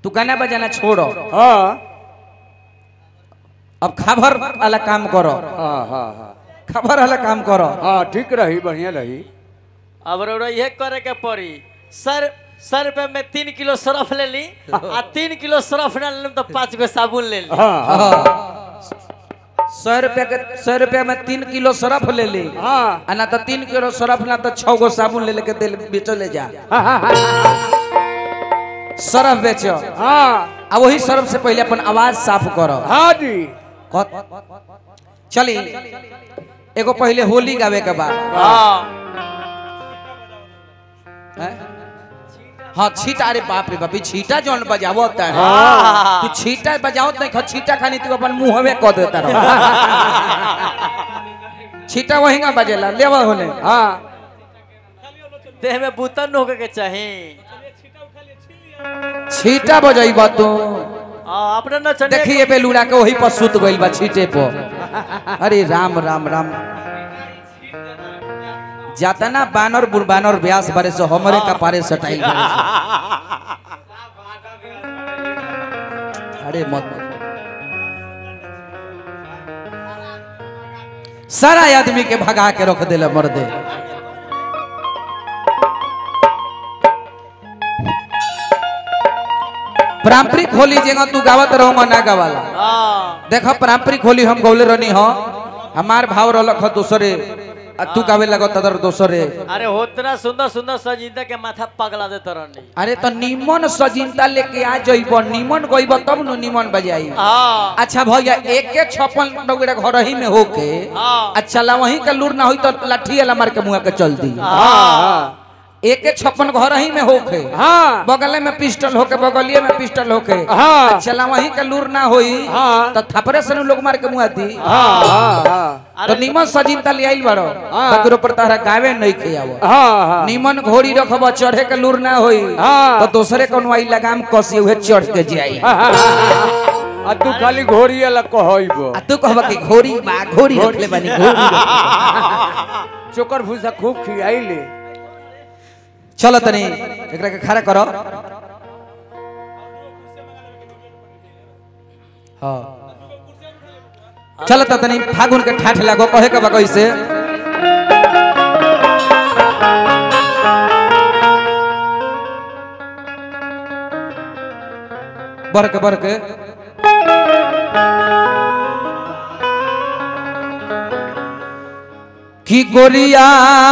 तू गाना बजाना छोड़ो हाँ अब खबर वाला काम करो हाँ हाँ हाँ खबर वाला काम करो हाँ ठीक रही बढ़िया रही अब रौरा यह करे के पड़ी सर सर पे में तीन किलो सरफ ले ली आ तीन किलो सरफ ना ले तो पाँच गो साबुन ले ली हाँ हाँ हाँ। सौ रुपया के सौ रुपया में तीन किलो सरफ ले ली हाँ आ ना तो तीन किलो सरफ ना तो छह गो साबुन ले लेके दिल बेचो ले जा सरफ बेचो हाँ आ वही सरफ से पहले अपन आवाज साफ करो हाँ जी कत- चली एगो पहले होली गावे के बाद हाँ हैं? हाँ छीटा अरे बाप रे बाप ई छीटा जौन बजावो होता है हाँ। तू छीटा बजाओ नहीं खा छीटा खानी तू अपन मुंह में कह देता रहो छीटा वही ना बजेला लेवा होने हाँ देह में बूतन होके के चाही छीटा बजाइबा तू हाँ, अपने न चने देखिए बेलूड़ा के वही पर सुत गइल बा छीटे पर अरे राम राम राम जाता ना बानर बुढ़ बानर व्यास बारे से हमरे का पारे सटाइल बारे से। अरे मत सारा आदमी के भगा के रख दिले मर्दे पारंपरिक होली जेगा तू गावत रहो ना गावाला हाँ देख पारंपरिक होली हम गौले रहनी हो हमार भाव रहलक ह दूसरे आ तू गावे लगो तदर दूसरे अरे होतना सुंदर सुंदर सजीदा के माथा पगला देता रहनी अरे तो निमन सजिंता लेके आ जइब निमन गइब तब न निमन बजाई हाँ अच्छा भैया एक के छप्पन डोगरे घर ही में होके हाँ अच्छा ला वहीं का लूर ना हुई तो लाठी वाला मार के मुआ के चल दी हाँ एक के छप्पन घर ही में होके हाँ बगले में पिस्टल होके बगलिए में पिस्टल होके हाँ चला वहीं का लूर ना होई हाँ। तो थपरे से नु लोग मार के मुआ दी हाँ हाँ हाँ तो निमन सजिंता ले आइल बारो हाँ। तकरो पर तारा गावे नहीं के आवो हाँ हाँ निमन घोड़ी रखब चढ़े के लूर ना होई हाँ। तो दूसरे कौन आई लगाम कसी उहे चढ़ के जाई आ तू खाली घोड़ी अलग कहब आ तू कहबा कि घोड़ी बा घोड़ी रखले बानी घोड़ी चोकर भूसा खूब खियाई ले चलो तनी एकरा के खड़ा करो हाँ चलो तो तनी फागुन के ठाठ लागो कहे के बा कैसे बरके बरके की गोरिया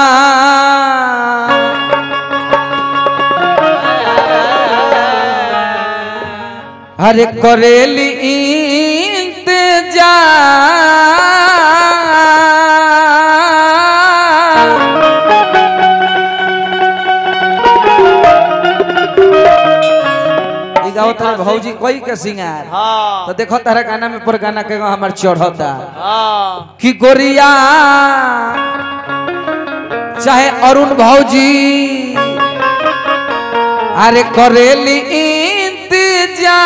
अरे करेली इंतजार ई गावत रहे भौजी कोई के सिंगार हाँ तो देखो तारा गाना में पर गाना के हमार चढ़ता हाँ कि गोरिया चाहे अरुण भौजी अरे करेली इंतजार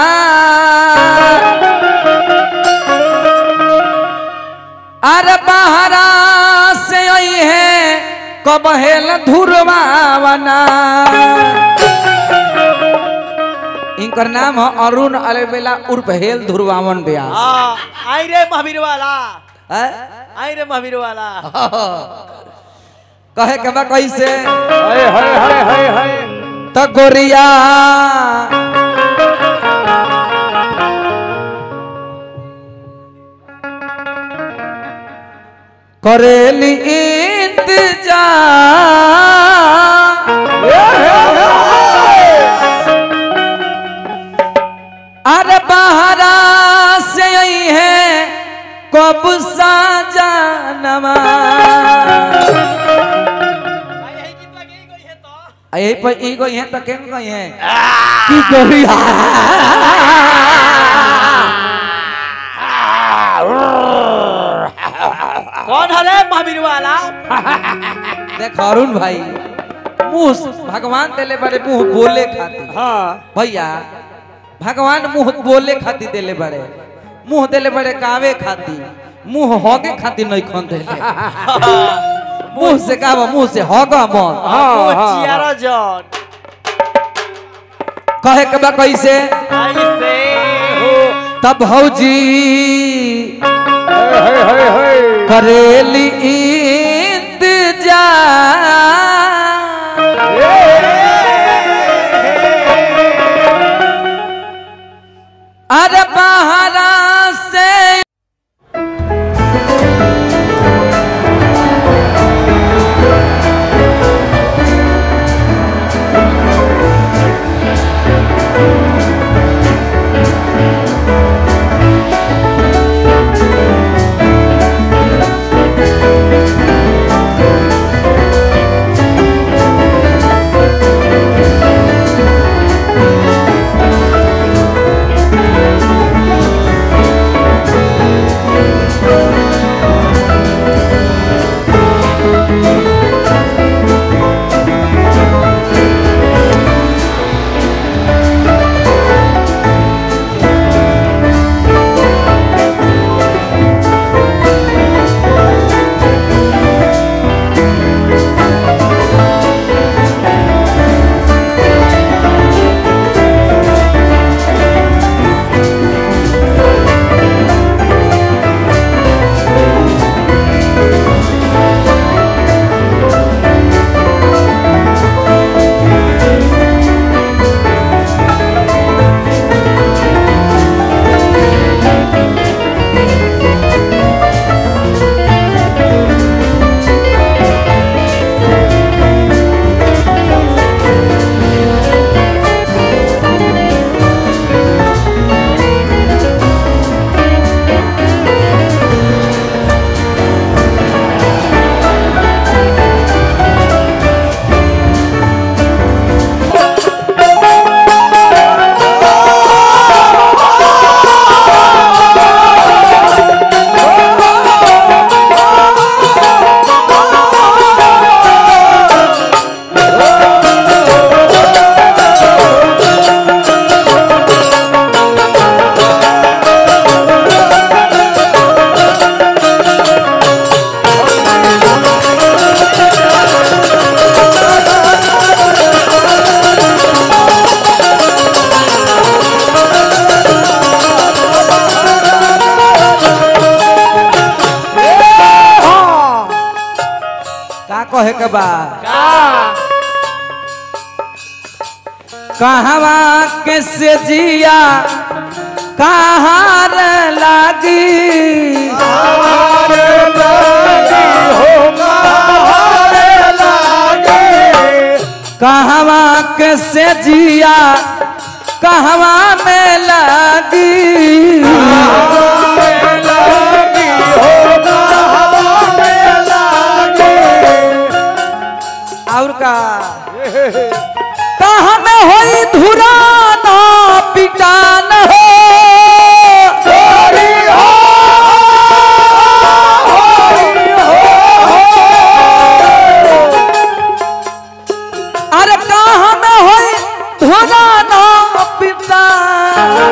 अरे बहरा से आई है कबहेल धुरवावना इनकर नाम है अरुण अलबेला उर्फ हेल धुरवावन व्यास हाँ आई रे महावीर वाला हैं? आई रे महावीर वाला कहे के बा कैसे हाय हाय हाय हाय हाय त गोरिया करेली इंतजार अरे बहरा से आई है कब सा जानवा आ यही पर ई गई है तो केन गई है की गोरिया कौन है रे महावीर वाला देख अरुण भाई मुंह से- भगवान देले बड़े मुंह बोले खातिर हाँ भैया भगवान मुंह बोले खातिर देले बड़े मुंह देले बड़े गावे खातिर मुंह होगे खातिर नहीं खन देले मुंह से गावा मुंह से होगा मन हाँ, वो हाँ, चियारा जॉन कहे के बा कैसे ऐसे तब भौजी हे हे हे हे करेली इंतजार अरे बहरा से का कहे के बा कहवा के से जिया कहाँ लागी कहवा के से जिया कहवा में लागी और का कहाँ में होई धुरा ना पिटान हो अरे कहाँ में होई धुरा ना पिटान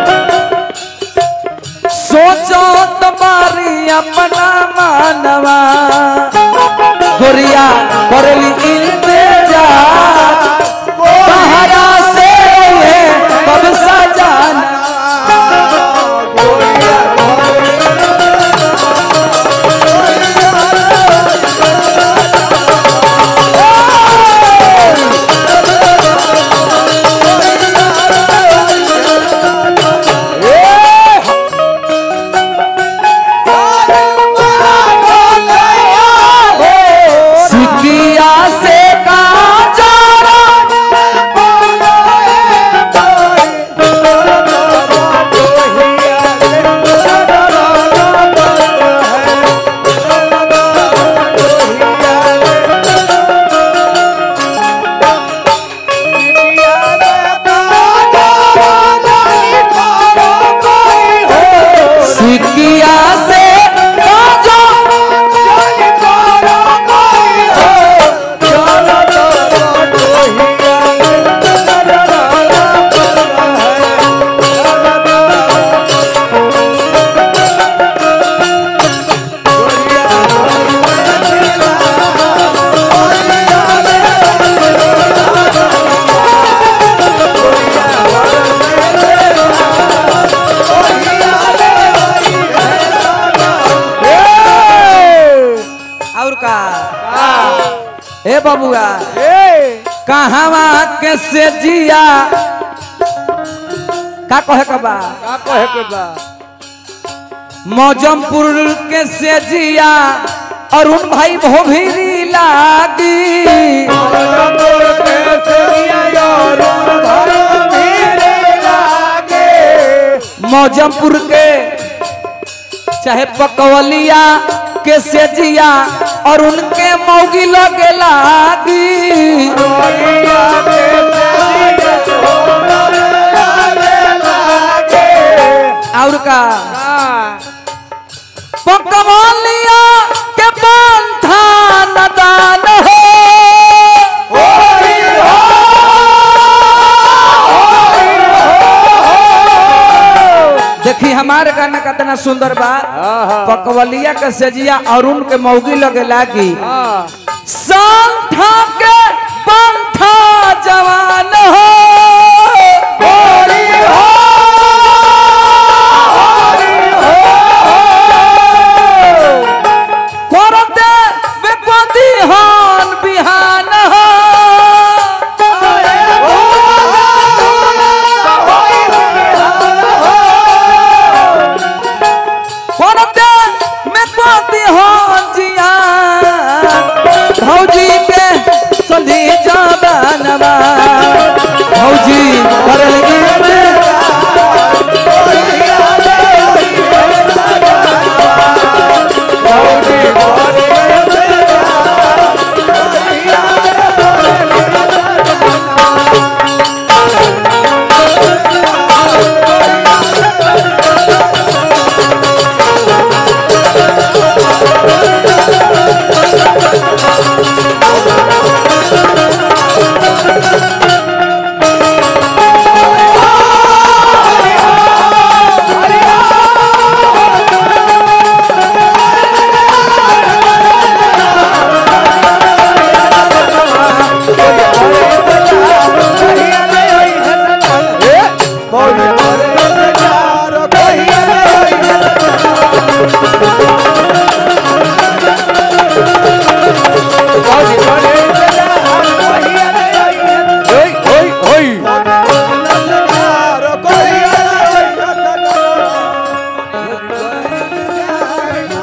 सोचो तुम्हारी अपना मानवा गोरिया करली इंतजार सहारा से ये कब सजाना सिकिया से बबुआ ए कहवा के से जिया का कहे का बा का कहे के बा मौजमपुर के से जिया अरुण भाई भोभिरी लागी मौजमपुर के चाहे पकवलिया के से जिया और उनके मौगी लगे लागी और का पकवलिया के पंथा नदान हो देखी हमारे गाना कितना सुंदर बा पकवलिया के सजिया अरुण के मौगी लगे लागी संठा के